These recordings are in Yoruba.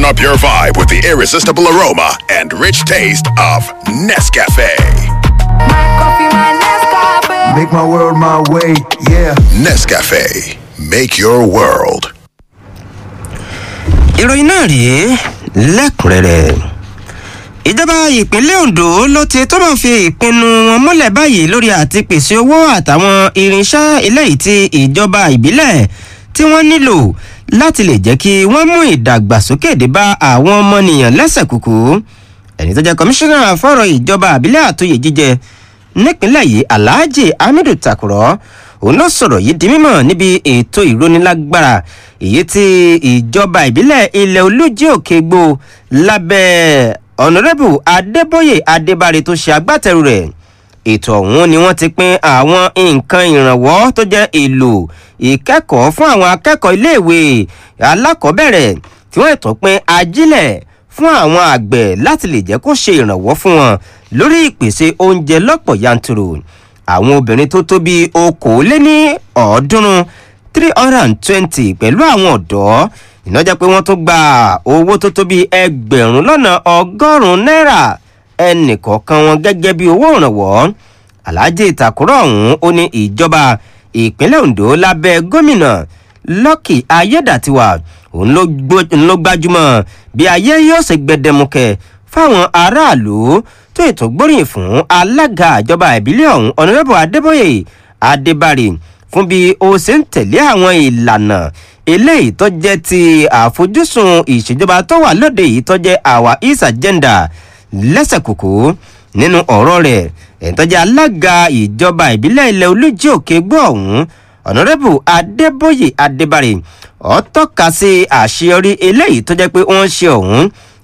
up your vibe with the irresistible aroma and rich taste of Nescafe. Make my world my way, yeah. Nescafe, make your world. ìròyìn náà rèé lẹ́kùnrẹ́rẹ́ ìjọba ìpínlẹ̀ ondo ló ti tó máa fi ìpinnu wọn múlẹ̀ báyìí lórí àti pèsè owó àtàwọn irinṣẹ́ eléyìí tí ìjọba ìbílẹ̀ tí wọ́n nílò láti lè jẹ́ kí wọ́n mú ìdàgbàsókè dé bá àwọn ọmọnìyàn lẹ́sẹ̀ kúkú ẹni tó jẹ́ kọmíṣánná fọ́rọ̀ ìjọba àbílẹ̀ àtòyè jíjẹ nípínlẹ̀ yìí alhaji hamidu takurọ òun ló sọ̀rọ̀ yìí di mímọ̀ níbi ètò ìrónilágbára èyí tí ìjọba ìbílẹ̀ ilẹ̀ olújí òkè gbó lábẹ́ ọ̀nàrẹ́bù adébóyè adébáre tó ṣe agbátẹrù rẹ̀ ètò ọ̀hún ni wọ́n ti pín àwọn nǹkan ìrànwọ́ tó jẹ́ èlò ìkẹ́kọ̀ọ́ fún àwọn akẹ́kọ̀ọ́ iléèwé alákọ̀ọ́bẹ̀rẹ̀ tí wọ́n ètò pín ajílẹ̀ fún àwọn àgbẹ̀ láti lè jẹ́ kó ṣe ìrànwọ́ fún wọn lórí ìpèsè oúnjẹ lọ́pọ̀ yanturu àwọn obìnrin tó tó bíi okòóléní ọ̀ọ́dúnrún three hundred and twenty pẹ̀lú àwọn ọ̀dọ́ ìnájà pé wọ́n tún gba owó tó tó bíi ẹgbẹ̀rún lọ́nà ọgọ́rùn-ún náírà ẹnìkọ̀ọ̀kan wọn gẹ́gẹ́ bí owó ìrànwọ́ aláàjì ìtàkùrọ̀ ọ̀hún ó ní ìjọba ìpínlẹ̀ ondo lábẹ́ gómìnà lọ́kì ayédàtiwà òun ló gbajúmọ̀ bí ayé yóò ṣe gbẹdẹmukẹ fáwọn aráàlú tó ètò gbóríyìn fún alága ìjọba ìbílẹ̀ ọ̀hún ọ̀nàrẹ́bù adébóyè adébárì fún bí ó ṣe ń tẹ̀lé àwọn ìlànà eléyìí tó jẹ́ ti àfojúsùn ìṣèjọba tó wà lóde yìí tó jẹ́ our east agenda lẹ́sẹ̀kùkù nínú ọ̀rọ̀ rẹ̀ ẹ̀ńtọ́jà alága ìjọba ìbílẹ̀ ilẹ̀ olójì òkè gbọ́ ọ̀hún ọ̀nàrẹ́bù adébóyè adébárì ọ̀ tọ́ka sí àṣeyọrí eléyìí tó jẹ́ pé wọ́n ṣe ọ̀hún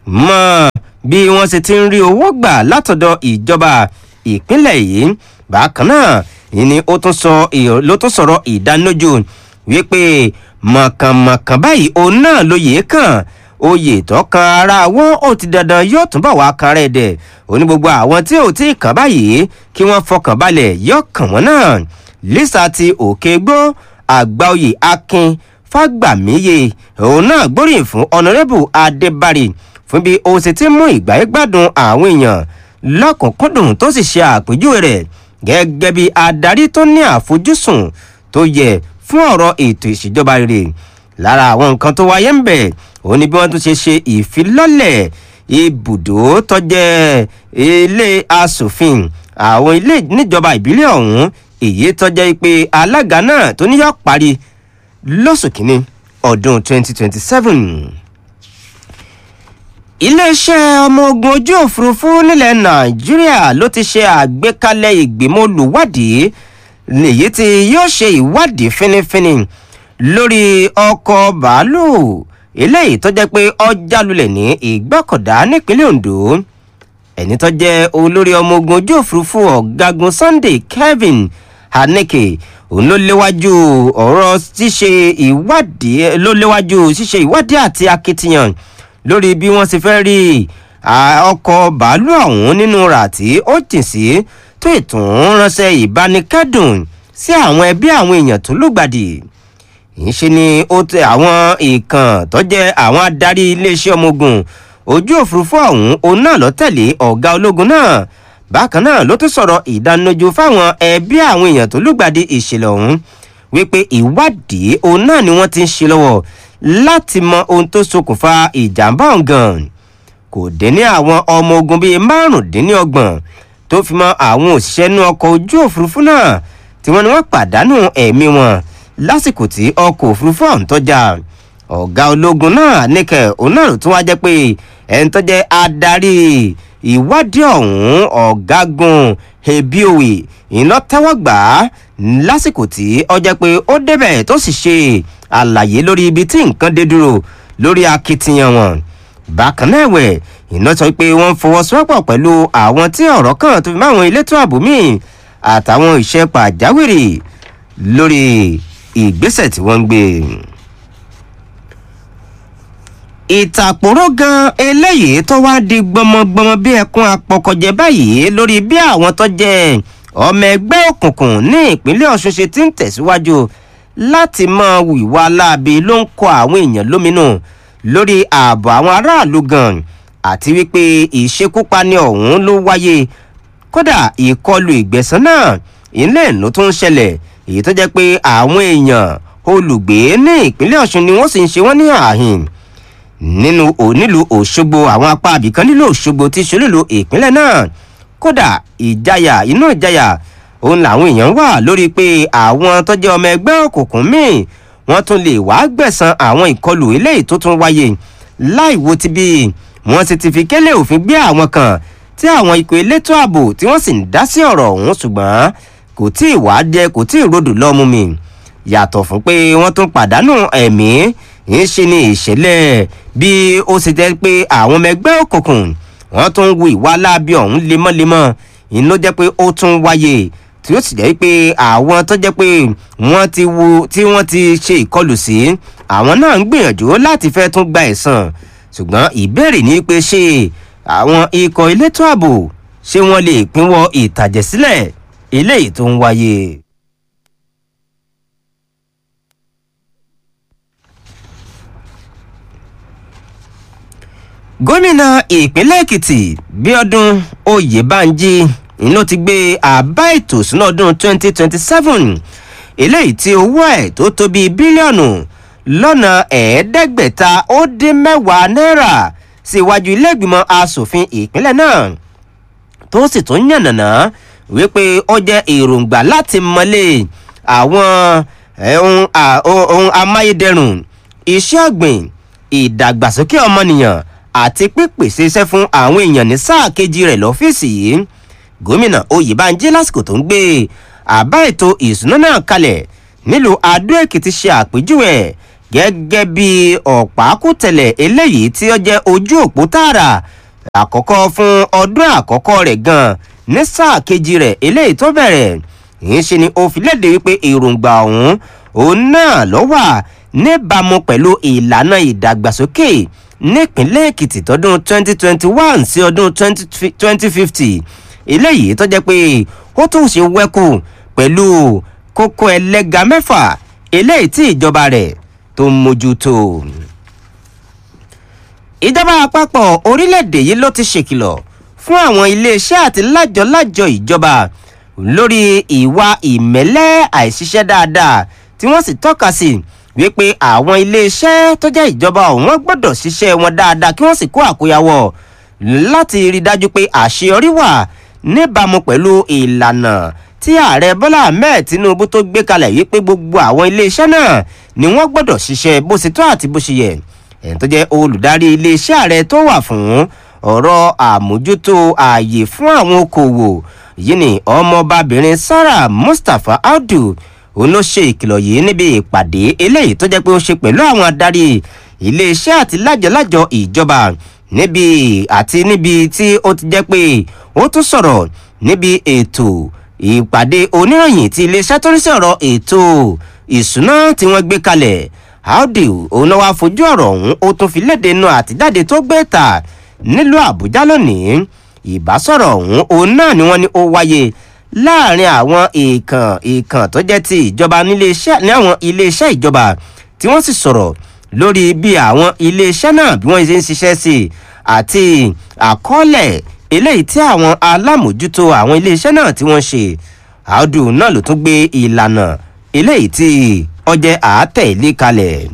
mọ́ bí wọ́n ṣe ti ń rí owó gbà látọ̀dọ̀ ìjọba ìpínlẹ̀ yìí bákan náà ni ó tún sọ ló tún sọ̀rọ̀ ìdánilójú wípé mọ̀kànmọ̀kàn báyìí òun náà lóye kàn oyè tó kan ara wọn ó ti dandan yóò túnbọ̀ wá kan rẹ̀ dẹ̀ òní gbogbo àwọn tí ò tí ì kàn báyìí kí wọ́n fọkàn balẹ̀ yóò kàn wọ́n náà lisa ti òkè gbó àgbáòye akin fágbàmíye òun náà gbóríyìn fún ọ̀nàrẹ́bù adébárì fún bí o ṣe ti mú ìgbà gbádùn àwọn èèyàn lọ́kùnkúndùn tó sì ṣe àpèjúwe rẹ̀ gẹ́gẹ́ bí adarí tó ní àfojúsùn tó yẹ fún ọ̀rọ̀ ètò ìṣèjọba rere lára àwọn nǹkan tó wáyé ń bẹ̀ òun ni bí wọ́n tún ṣe ṣe ìfilọ́lẹ̀ ibùdó tọ́jẹ́ ilé asòfin àwọn ilé níjọba ìbílẹ̀ ọ̀hún èyí tọ́jẹ́ pé alága náà tó níyọ̀ parí lóṣù kínní ọdún 2027 iléeṣẹ́ ọmọ ogun ojú òfurufú nílẹ̀ nàìjíríà ló ti ṣe àgbékalẹ̀ ìgbìmọ̀ olùwádìí èyí tí yóò ṣe ìwádìí fínífíní lórí ọkọ̀ bàálù eléyìí tó jẹ́ pé ọjà lulẹ̀ ní ìgbọ́kọ̀dá nípínlẹ̀ ondo ẹni tó jẹ́ olórí ọmọ ogun ojú òfurufú ọ̀gágun sunday kevin haneke òun ló léwájú ọ̀rọ̀ ṣíṣe ìwádìí ló léwájú ṣíṣe ìwádìí àti akitiyan lórí bí wọ́n ṣe fẹ́ rí ọkọ̀ bàálù ọ̀hún nínú rà tí ó jìn sí tó ìtún ránṣẹ́ ìbánikẹ́dùn sí àwọn ẹbí àwọn èèyàn tó lùgbàdì ìṣe ni ó tẹ àwọn ìkàn tó jẹ́ àwọn adarí iléeṣẹ́ ọmọ ogun ojú òfurufú ọ̀hún òun náà lọ tẹ̀lé ọ̀gá ológun náà bákan náà ló tún sọ̀rọ̀ ìdánilójú fáwọn ẹbí àwọn èèyàn tó lùgbàdì ìṣẹ̀lẹ̀ ọ̀hún wípé ìwádìí òun náà ni wọ́n ti ń ṣe lọ́wọ́ láti mọ ohun tó ṣokùnfà ìjàmbá ọ̀gàn kò dín ní àwọn ọmọ ogun bíi márùndínlọ́gbọ̀n tó fi mọ àwọn òṣìṣẹ́ inú ọkọ̀ ojú òfurufú náà tí wọ́n ní wọ́n pàdánù ẹ̀mí wọn lásìkò tí ọkọ̀ òfurufú ọ̀hún tọ́jà ọ̀gá ológun náà níkẹ́ òun náà ló tún wá jẹ́ pé ẹni tó jẹ́ adarí ìwádìí ọ̀hún ọ̀gágun ebiowe iná tẹ́wọ́ gbà á lásìkò tí ọ jẹ́ pé ó débẹ̀ tó sì ṣe àlàyé lórí ibi tí nǹkan dé dúró lórí akitiyan wọn bákan náà ẹ̀wẹ̀ iná sọ pé wọ́n ń fọwọ́sowọ́pọ̀ pẹ̀lú àwọn tí ọ̀rọ̀ kan tó fi máwọn elétò ààbò míì àtàwọn ìṣe pàjáwìrì lórí ìgbésẹ̀ tí wọ́n ń gbé ìtàkùrọ̀ gan eléyìí tó wá di gbọmọgbọmọ bí ẹkún apọkọjẹ báyìí lórí bí àwọn tó jẹ ọmọ ẹgbẹ́ òkùnkùn ní ìpínlẹ̀ ọ̀ṣun ṣe ti ń tẹ̀síwájú láti mọ ìwà láabi ló ń kọ àwọn èèyàn lóminú lórí ààbò àwọn aráàlú gan àti wípé ìṣekúpani ọ̀hún ló wáyé kódà ìkọlù ìgbẹ̀sán náà ilé ìlú tó ń ṣẹlẹ̀ èyí tó jẹ́ pé àwọn èèyàn olùgbé ní ìpínlẹ̀ ọ̀ṣun ni wọ́n sì ń ṣe wọ́n ní àhìn nínú onílù òṣogbo àwọn apá abìkan nílò òṣogbo tí ṣolúlu ìpínlẹ̀ náà kódà ìjayà inú ìjayà òun làwọn èèyàn wà lórí pé àwọn tó jẹ́ ọmọ ẹgbẹ́ òkùnkùn míì wọ́n tún lè wá gbẹ̀san àwọn ìkọlù eléyìí tó tún wáyé láì wo ti bí wọ́n sì ti fi kélé òfin gbé àwọn kan tí àwọn ikọ̀ elétò ààbò tí wọ́n sì ń dá sí ọ̀rọ̀ ọ̀hún ṣùgbọ́n kò tí ì wá jẹ kò tí ì rodò lọ́mú mi yàtọ̀ fún pé wọ́n tún pàdánù ẹ̀mí ń ṣe ni ìṣẹ̀lẹ̀ bí ó ṣe jẹ́ pé àwọn ọmọ ẹgbẹ́ òkùnkùn wọ́n tún wu ìwà láabi ọ̀hún lemọ́lemọ́ ìlú jẹ́ pé ó tún wáyé tí ó sì jẹ́ pé àwọn tó jẹ́ pé wọ́n ti wu tí wọ́n ti ṣe ìkọlù sí àwọn náà ń gbìyànjú láti fẹ́ tún gba ẹ̀san ṣùgbọ́n ìbéèrè ni pé ṣé àwọn ikọ̀ elétò ààbò ṣé wọ́n lè pínwọ́ ìtàjẹ̀sílẹ̀ eléyìí tó ń wáyé. gómìnà ìpínlẹ̀ èkìtì bíọ́dún oyèbánjí ló ti gbé àbá ètò ìsúná ọdún 2027 eléyìí tí owó ẹ̀ tó tó bíi bílíọ̀nù lọ́nà ẹ̀ẹ́dẹ́gbẹ̀ta ó dín mẹ́wàá náírà sí iwájú ilé-ìgbìmọ̀ asòfin ìpínlẹ̀ náà tó sì tún yànnàná wípé ó jẹ́ èròǹgbà láti mọ́lé àwọn ohun amáyédẹrùn iṣẹ́ ọ̀gbìn ìdàgbàsókè ọmọnìyàn àti pípèsè iṣẹ́ fún àwọn èèyàn ní sáà kejì rẹ̀ lọ́fíìsì yìí gómìnà oyèbánjí lásìkò tó ń gbé àbá ètò ìsúná náà kalẹ̀ nílùú adó èkìtì ṣe àpèjúwe gẹ́gẹ́ bí ọ̀pákùtẹ̀lẹ̀ eléyìí tí ó jẹ́ ojú òpó tààrà àkọ́kọ́ fún ọdún àkọ́kọ́ rẹ̀ gan ní sáà kejì rẹ̀ eléyìí tó bẹ̀rẹ̀ yìí ṣe ni ó fi léde wípé èròǹgbà ọ̀hún òun náà ló wà níbàámu pẹ̀lú ìlànà ìdàgbàsókè nípínlẹ̀ èkìtì tọdún 2021 sí ọdún 2050 eléyìí tó jẹ́ pé ó tún ṣe wẹ́kù pẹ̀lú kókó ẹlẹ́ga mẹ́fà eléyìí tí ìjọba rẹ̀ tó ń mójútó. ìjọba àpapọ̀ orílẹ̀-èdè yìí ló ti ṣèkìlọ̀ fún àwọn iléeṣẹ́ àti lájọ-lájọ ìjọba lórí ìwà ìmẹ́lẹ́ àìṣiṣẹ́ dáadáa tí wọ́n sì tọ́ka sí wípé àwọn iléeṣẹ́ tó jẹ́ ìjọba ọ̀hún gbọ́dọ̀ ṣiṣẹ́ wọn dáadáa kí wọ́n sì kó àkóyawọ̀ láti rí dájú pé àṣeyọrí wà níbàámu pẹ̀lú ìlànà tí ààrẹ bọ́lá ahmed tinubu tó gbé kalẹ̀ yìí pé gbogbo àwọn iléeṣẹ́ náà ni wọ́n gbọ́dọ̀ ṣiṣẹ́ bó ṣe tó àti bó ṣe yẹ ẹ̀yìn tó jẹ́ olùdarí iléeṣẹ́ ààrẹ tó wà fún ọ̀rọ̀ àmójútó ààyè fún àwọn okòwò yìí ni ọmọbabìnrin sarah mustapha audu òun ló ṣe ìkìlọ̀ yìí níbi ìpàdé eléyìí tó jẹ́ pé ó ṣe pẹ̀lú àwọn adarí iléeṣẹ́ àti lájọlájọ ìjọba níbi àti níbi tí ó ti jẹ́ pé ó tún sọ̀rọ̀ níbi ètò ìpàdé oníròyìn tí iléeṣẹ́ tó ń sọ̀rọ̀ ètò ìṣúná tí wọ́n gbé kalẹ̀ audi òun náà wá fojú ọ̀rọ̀ ọ̀hún ó tún fi léde inú àtijáde tó gbé ta nílùú àbújá lónìí ìbásọ̀rọ̀ ọ̀hún òun náà ni wọ́n ní ó wáyé láàrin àwọn ìkàn ìkàn tó jẹ́ ti ìjọba níléeṣẹ́ ní àwọn iléeṣẹ́ ìjọba tí wọ́n sì sọ̀rọ̀ lórí bí àwọn iléeṣẹ́ náà bí wọ́n ṣe ń ṣiṣẹ́ sí i àti àkọọ́lẹ̀ eléyìí tí àwọn alámòjútó àwọn iléeṣẹ́ náà tí wọ́n ṣe àádù náà ló tún gbé ìlànà eléyìí tí ọjẹ́ àátẹ̀lé kalẹ̀.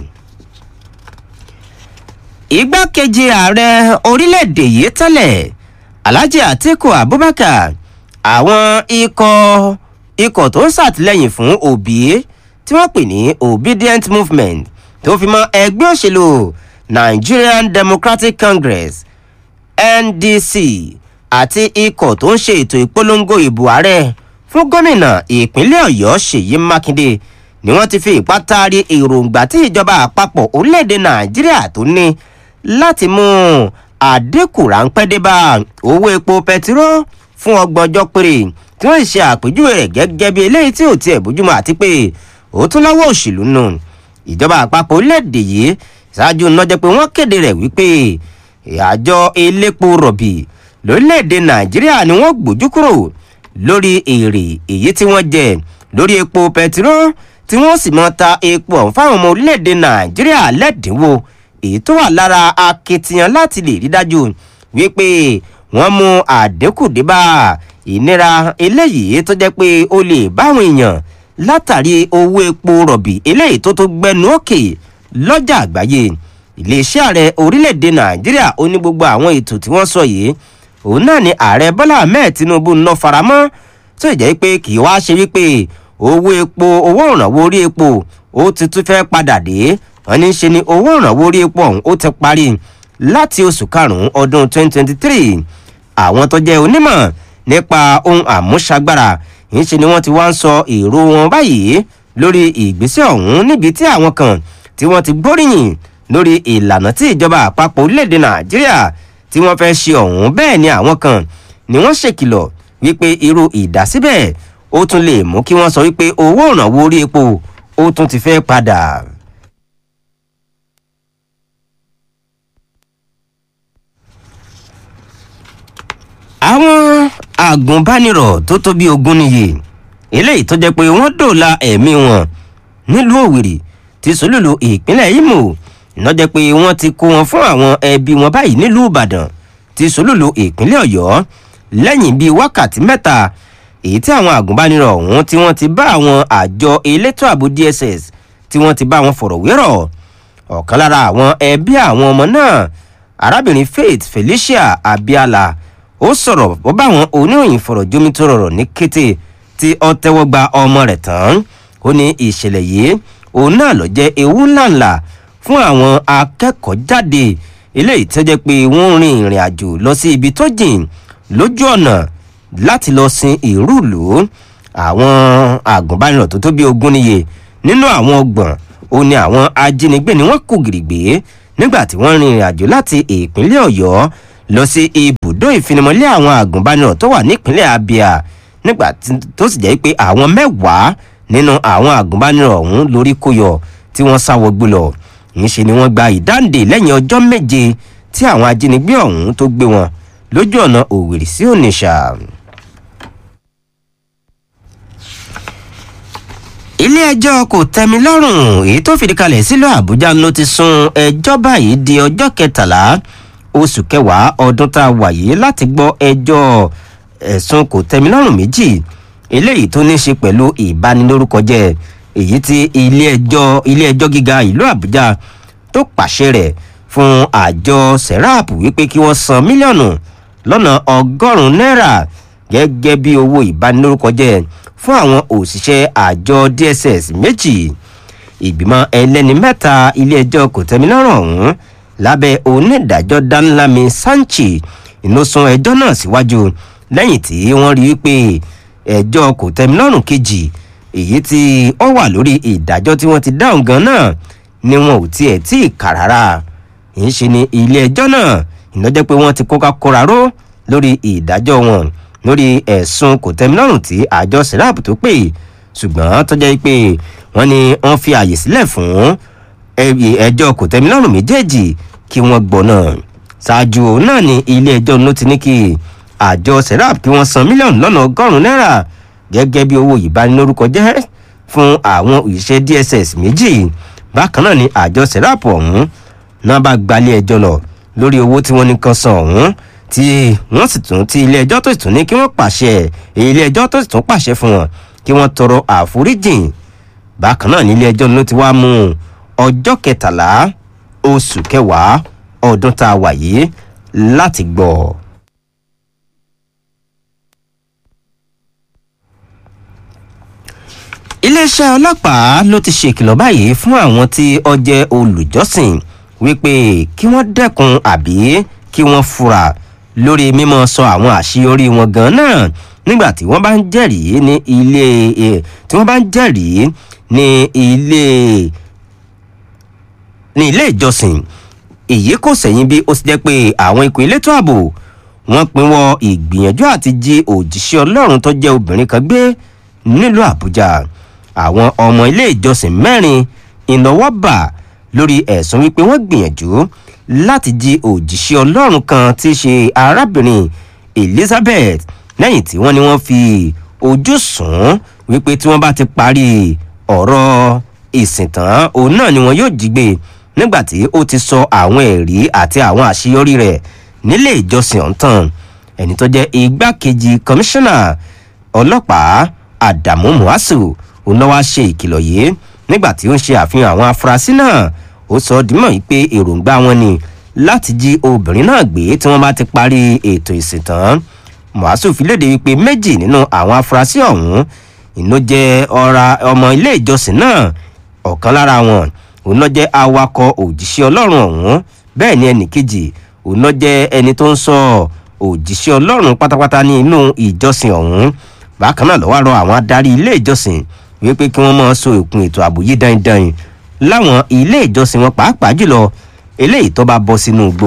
igbákejì ààrẹ orílẹ̀-èdè yìí tẹ́lẹ̀ alhaji atiku abubakar àwọn ikọ̀ ikọ̀ tó ń ṣàtìlẹ́yìn fún òbí tí wọ́n pè ní obedient movement tó fi mọ́ ẹgbẹ́ òṣèlú nigerian democratic congress ndc àti ikọ̀ tó ń ṣe ètò ìpolongo ìbò ààrẹ fún gómìnà ìpínlẹ̀ ọ̀yọ́ ṣèyí mákindé ni wọ́n ti fi ipá taari èròǹgbà tí ìjọba àpapọ̀ orílẹ̀-èdè nàìjíríà tó ní láti mú àdínkù ráńpẹ́ dé bá owó epo pẹtiró fún ọgbọ̀n ọjọ́ péré tí wọ́n ṣe àpèjúwe rẹ̀ gẹ́gẹ́ bí eléyìí tí ò tiẹ̀ bójúmọ́ àti pé ó tún lọ́wọ́ òṣèlú nù ìjọba àpapọ̀ orílẹ̀-èdè yìí ṣáájú náà jẹ́ pé wọ́n kéde rẹ̀ wípé àjọ elépo rọ̀bì lórílẹ̀‐èdè nàìjíríà ni wọ́n gbójú kúrò lórí èrè èyí tí wọ́n jẹ lórí epo pẹtiró tí wọ́n sì mọ́ ta epo ọ̀hún fáwọn ọmọ orílẹ̀‐èdè nàìjíríà lẹ́dínwó èyí tó wà lára akitiyan láti lè rí dájú wípé wọ́n mú àdínkù dé bá ìnira eléyìí tó jẹ́ pé ó lè báwọn èèyàn látàrí owó epo rọ̀bì eléyìí tó tó gbẹnu òkè lọ́jà àgbáyé iléeṣẹ́ ààrẹ orílẹ̀-èdè nàìjíríà ó ní gbogbo àwọn ètò tí wọ́n sọ yìí òun náà ni ààrẹ bọ́lá ahmed tinubu ń ná faramọ́ tó ìjẹ́ pé kì í wá ṣe wípé owó epo owó ìrànwọ́ orí epo ó ti tún fẹ́ padà dé wọ́n ní ṣe ni owó ìrànwọ́ orí epo ọ̀hún ó ti parí láti oṣù karùn-ún ọdún 2023 àwọn tó jẹ́ onímọ̀ nípa ohun àmúṣagbára ìṣe ni wọ́n ti wá ń sọ èrò wọn báyìí lórí ìgbésẹ̀ ọ̀hún níbi tí àwọn kan tí wọ́n ti gbóríyìn lórí ìlànà tí ìjọba àpapọ̀ orílẹ̀-èdè nàìjíríà tí wọ́n fẹ́ ṣe ọ̀hún bẹ́ẹ̀ ni àwọn kan ni wọ́n ṣèkìlọ̀ wípé irú ìdásíbẹ̀ ó tún lè mú kí wọ́n sọ wípé owó ìrànwọ́ orí epo ó tún ti fẹ́ padà. àwọn agùnbánirọ̀ tó tó bí ogún nìyí eléyìí tó jẹ́ pé wọ́n dòòlà ẹ̀mí wọn nílùú òwìrì ti sòlùlù ìpínlẹ̀ imo ìnájẹ́ pé wọ́n ti kó wọn fún àwọn ẹbí wọn báyìí nílùú ìbàdàn ti sòlùlù ìpínlẹ̀ ọ̀yọ́ lẹ́yìn bíi wákàtí mẹ́ta èyí tí àwọn agùnbánirọ̀ ọ̀hún tí wọ́n ti bá àwọn àjọ elétò ààbò dss tí wọ́n ti bá wọn fọ̀rọ̀ wérọ̀ ọ̀kan lára àwọn ẹbí àwọn ọmọ náà arábìnrin faith felicia abiala ó sọ̀rọ̀ ó bá àwọn oníròyìn fọ̀rọ̀ jómi tó rọrọ̀ ní kété tí ọ tẹ́wọ́ gba ọmọ rẹ̀ tán ó ní ìṣẹ̀lẹ̀ yìí òun náà lọ jẹ́ ewu ńláńlá fún àwọn akẹ́kọ̀ọ́ jáde eléyìí tó jẹ́ pé wọ́n rin ìrìn àjò lọ sí ibi tó jìn lójú ọ̀nà láti lọ sin ìrúùlù àwọn àgùnbánirọ̀ tó tó bí ogún níye nínú àwọn ọgbọ̀n ó ní àwọn ajínigbé ni wọ́n kù gìrìgbé nígbà tí wọ́n rin ìrìn àjò láti ìpínlẹ̀ ọ̀yọ́ lọ sí ibùdó ìfinimọ̀lé àwọn àgùnbánirọ̀ tó wà nípínlẹ̀ abia nígbà tó sì jẹ́ pé àwọn mẹ́wàá nínú àwọn àgùnbánirọ̀ ọ̀hún lórí kó yọ tí wọ́n sáwọ́ gbé lọ ìṣe ni wọ́n gba ìdáǹdè lẹ́yìn ọjọ́ méje tí àwọn ajínigbé ọ̀hún tó gbé wọn lójú ọ̀nà òwèrè sí ònìṣà. ilé-ẹjọ́ kò tẹ́mi lọ́rùn èyí tó fìdí kalẹ̀ sílùú àbújá ló ti sún ẹjọ́ báyìí di ọjọ́ kẹtàlá oṣù kẹwàá ọdún tá a wà yìí láti gbọ́ ẹjọ́ ẹ̀sùn kò tẹ́mi lọ́rùn méjì eléyìí tó ní í ṣe pẹ̀lú ìbanilórúkọ jẹ́ èyí tí ilé-ẹjọ́ ilé-ẹjọ́ gíga ìlú àbújá tó pàṣẹ rẹ̀ fún àjọ serap wípé kí wọ́n san mílíọ̀nù lọ́nà ọgọ́rùn-ún náírà gẹ́gẹ́ bí owó ìbanilórúkọ jẹ́ fún àwọn òṣìṣẹ́ àjọ dss méjì ìgbìmọ̀ ẹlẹ́ni mẹ́ta ilé-ẹjọ́ kòtẹ́milọ́rùn ọ̀hún lábẹ́ onídàájọ́ danlami sanchi inú sún ẹjọ́ náà síwájú lẹ́yìn tí wọ́n rí i pé ẹjọ́ kòtẹ́milọ́rùn kejì èyí tí ó wà lórí ìdájọ́ tí wọ́n ti dáhùn gan náà ni wọn ò tiẹ̀ tí ì kà rárá ń ṣe ni ilé-ẹjọ́ náà ìnájẹ́ pé wọ́n ti kóka kóra ró lórí ìdájọ́ wọn lórí ẹ̀sùn kòtẹ́milọ́rùn tí àjọ serap tó pè ṣùgbọ́n tó jẹ́ pé wọ́n ní wọ́n fi àyè sílẹ̀ fún ẹjọ́ kòtẹ́milọ́rùn méjèèjì kí wọ́n gbọ́ náà ṣáájú náà ni ilé ẹjọ́ ló ti ní kí àjọ serap kí wọ́n san mílíọ̀nù lọ́nà ọgọ́rùn-ún náírà gẹ́gẹ́ bí owó ìbanilórúkọ jẹ́ fún àwọn òṣìṣẹ́ dss méjì bákan náà ni àjọ serap ọ̀hún náà bá gbalé ẹjọ́ lọ lórí owó tí wọ́n ní kan san ọ̀hún tí wọ́n sì tún tí ilé ẹjọ́ tó sì tún ní kí wọ́n pàṣẹ ilé ẹjọ́ tó sì tún pàṣẹ fún wọn kí wọ́n tọrọ àforíjìn bákan náà ní ilé ẹjọ́ ló ti wá mú ọjọ́ kẹtàlá oṣù kẹwàá ọdún tá a wà yìí láti gbọ́. iléeṣẹ́ ọlọ́pàá ló ti ṣèkìlọ̀ báyìí fún àwọn tí ọjẹ́ olùjọ́sìn wípé kí wọ́n dẹ́kun àbí kí wọ́n fura lórí mímọ sọ àwọn àṣeyọrí wọn gan náà nígbà tí wọ́n bá ń jẹ́rìí ní ilé tí wọ́n bá ń jẹ́rìí ní ilé ní ilé ìjọsìn èyí kò sẹ́yìn bí ó ti jẹ́ pé àwọn ikọ̀ elétò ààbò wọ́n pinwọ́ ìgbìyànjú àti jí òjíṣẹ́ ọlọ́run tó jẹ́ obìnrin kan gbé nílùú àbújá àwọn ọmọ ilé ìjọsìn mẹ́rin ìnáwó bà lórí ẹ̀sùn wípé wọ́n gbìyànjú láti jí òjíṣẹ́ ọlọ́run kan tí í ṣe arábìnrin elizabeth lẹ́yìn tí wọ́n ní wọ́n fi ojú sùn wípé tí wọ́n bá ti parí ọ̀rọ̀ ìsìn tán òun náà ni wọn yóò jí gbé nígbà tí ó ti sọ àwọn ẹ̀rí àti àwọn àṣeyọrí rẹ̀ nílé ìjọsìn ọ̀ǹtàn ẹni tó jẹ́ igbákejì kọmíṣánná ọlọ́pàá àdàmú muhasu òun náà wá ṣe ìkìlọ̀ yìí nígbà tí ó ń ṣe àfihàn àwọn afurasí náà ó sọ ọ́ dìmọ̀ yìí pé èròǹgbà wọn ni láti jí obìnrin náà gbé tí wọ́n bá ti parí ètò ìsìn tán muhasu fi léde wípé méjì nínú àwọn afurasí ọ̀hún ìná jẹ́ ọ̀ra ọmọ ilé ìjọsìn náà ọ̀kan lára wọn òun náà jẹ́ awakọ̀ òjíṣẹ́ ọlọ́run ọ̀hún bẹ́ẹ̀ ni ẹnì kejì òun náà jẹ́ ẹni tó ń sọ òjíṣẹ́ ọlọ́run pátápátá ní inú ìjọsìn ọ̀hún bákan náà lọ́wọ́ rọ àwọn adarí ilé ìjọsìn wípé kí wọ́n máa so ìkun ètò ààbò yìí dandan láwọn ilé ìjọsìn wọn pàápàá jùlọ eléyìí tó bá bọ́ sínú igbó.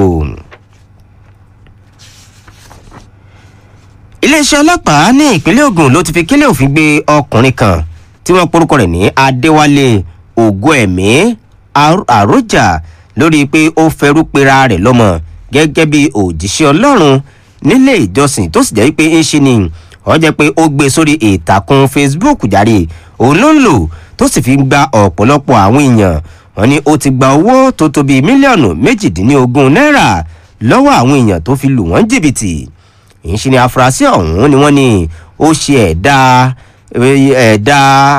iléeṣẹ́ ọlọ́pàá ní ìpínlẹ̀ ogun ló ti fi kílẹ̀ òfin gbé ọkùnrin kan tí wọ́n porúkọ rẹ̀ ní adéwálé ògo ẹ̀mí àròjà lórí pé ó fẹ́rú pera rẹ̀ lọ́mọ gẹ́gẹ́ bí òjíṣẹ́ ọlọ́run nílé ìjọsìn tó sì jẹ́ pé ń ṣe ni wọ́n jẹ́ pé ó gbé sórí ìtàkùn facebook jáde òun ló ń lò tó sì fi gba ọ̀pọ̀lọpọ̀ àwọn èèyàn wọn ni ó ti gba owó tó tó bíi mílíọ̀nù méjìdínlógún náírà lọ́wọ́ àwọn èèyàn tó fi lù wọ́n jìbìtì ìṣe ni afurasí ọ̀hún ni wọ́n ní ó ṣe ẹ̀dá ẹ̀dá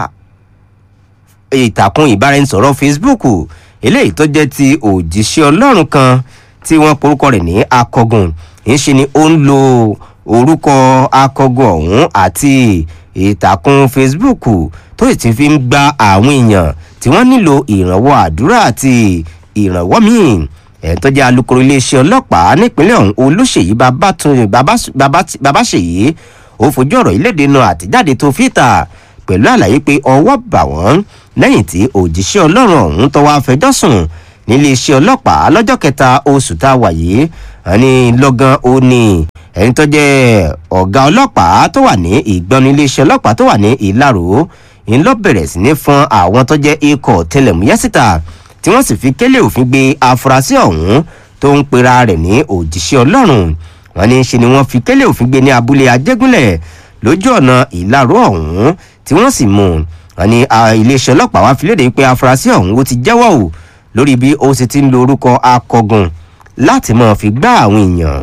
ìtàkùn ìbáraẹnisọ̀rọ̀ facebook eléyìí tó jẹ́ ti òjíṣẹ́ ọlọ́run kan tí wọ́n porúkọ rẹ̀ ní akọgun ìṣe ni ó ń lo orúkọ akọgun ọ̀hún àti ìtàkùn facebook tó sì ti fi ń gba àwọn èèyàn tí wọ́n nílò ìrànwọ́ àdúrà àti ìrànwọ́ míì ẹ̀ẹ́n tó jẹ́ alūkkóró iléeṣẹ́ ọlọ́pàá nípínlẹ̀ ọ̀hún olùṣèyí babáṣèyí ó fojú ọ̀rọ̀ ìlédè náà àtijáde tó fìtà pẹ̀lú àlàyé pé ọwọ́ bà wọ́n lẹ́yìn tí òjíṣẹ́ ọlọ́run ọ̀hún tọwọ́ afẹjọ́ sùn níléeṣẹ́ ọlọ́pàá lọ́jọ́ kẹta oṣù tá a wà yìí ẹni lọ́gán ó ní ẹni tó jẹ́ ọ̀gá ọlọ́pàá tó wà ní ìgbọ́nu iléeṣẹ́ ọlọ́pàá tó wà ní ìlàró ń lọ bẹ̀rẹ̀ sí ní fún àwọn tó jẹ́ ikọ̀ tẹlẹ̀múyẹ́ síta tí wọ́n sì fi kélé òfin gbé afurasí ọ̀hún tó ń pera rẹ̀ ní òjíṣẹ́ ọlọ́run wọn ní ṣe ni wọ́n fi kélé òfin gbé ní abúlé ajégúnlẹ̀ lójú ọ̀nà ìlàró ọ̀hún tí wọ́n sì mú wọn ní iléeṣẹ́ ọlọ́pàá wá fi léde pé afurasí ọ̀hún ó ti jẹ́wọ́ o lórí bí ó sì ti ń lo orúkọ akọgun láti máa fi gbá àwọn èèyàn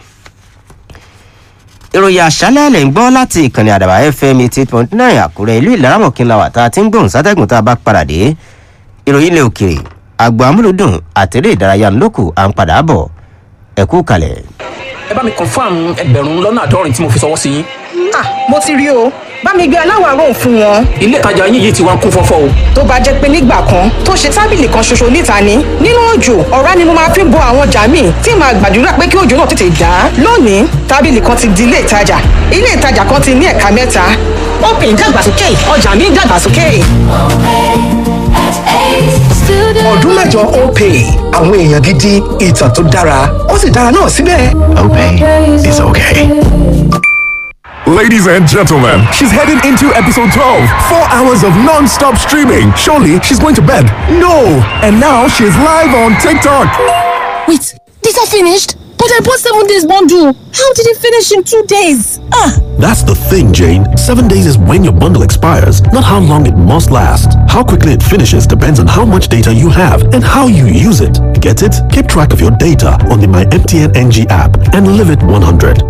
ìròyìn àṣálẹ̀ lè ń gbọ́ láti ìkànnì àdàbà fm eighty eight point nine àkúrẹ́ ìlú ìlaramọ̀kínlá wà tá a ti ń gbóhùn sátẹ́gùn tá a bá padà dé ìròyìn ilẹ̀ òkèrè àgbà amúlùdùn àtẹ̀rẹ́ ìdárayá ńlọ́kù à ń padà bọ̀ ẹ̀kú kalẹ̀. ẹ bá mi confam ẹgbẹ̀rún lọ́nà àádọ́rin tí mo fi sọwọ́ sí yín. ah mo ti rí o bá mi gbé aláwọ̀ aró fún wọn. ilé ìtajà yín yìí ti wá ń kún fọ́fọ́ o. tó bá jẹ́ pé nígbà kan tó ṣe tábìlì kan ṣoṣo níta ni nínú òjò ọ̀rá ni mo máa fi bo àwọn ọjà míì tí màá gbàdúrà pé kí òjò náà tètè dá. lónìí tábìlì kan ti di ilé ìtajà ilé ìtajà kan ti ní ẹ̀ka mẹ́ta. open dàgbàsókè ọjà mi dàgbàsókè. ọdún mẹ́jọ opay àwọn èèyàn gidi ìtàn tó dára ó sì dára náà síbẹ̀. Opay is okay. Ladies and gentlemen, she's heading into episode 12. Four hours of non stop streaming. Surely she's going to bed. No! And now she's live on TikTok. Wait, these are finished? But I bought seven days bundle. How did it finish in two days? Ah! That's the thing, Jane. Seven days is when your bundle expires, not how long it must last. How quickly it finishes depends on how much data you have and how you use it. Get it? Keep track of your data on the My MTN NG app and live it 100.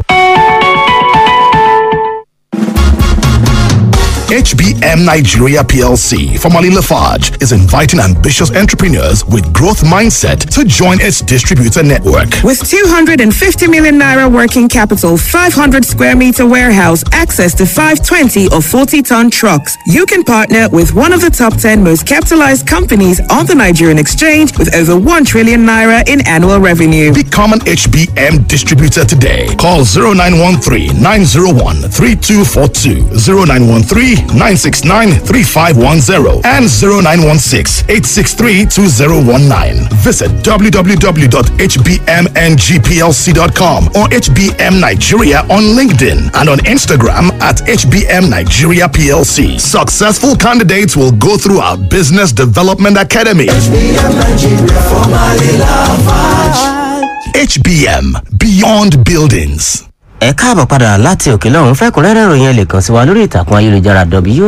HBM Nigeria PLC, formerly Lafarge, is inviting ambitious entrepreneurs with growth mindset to join its distributor network. With 250 million naira working capital, 500 square meter warehouse, access to 520 or 40 ton trucks, you can partner with one of the top 10 most capitalized companies on the Nigerian exchange with over 1 trillion naira in annual revenue. Become an HBM distributor today. Call 0913 901 3242, 0913 969 3510, and 0916 863 2019. Visit www.hbmngplc.com or HBM Nigeria on LinkedIn and on Instagram at HBM Nigeria PLC. Successful candidates will go through our Business Development Academy. HBM Beyond Buildings. ẹ káàbọ̀ padà láti òkè lọ́hún fẹ́kùnrẹ́rẹ́ ìròyìn ẹ lè kàn sí wa lórí ìtàkùn ayélujára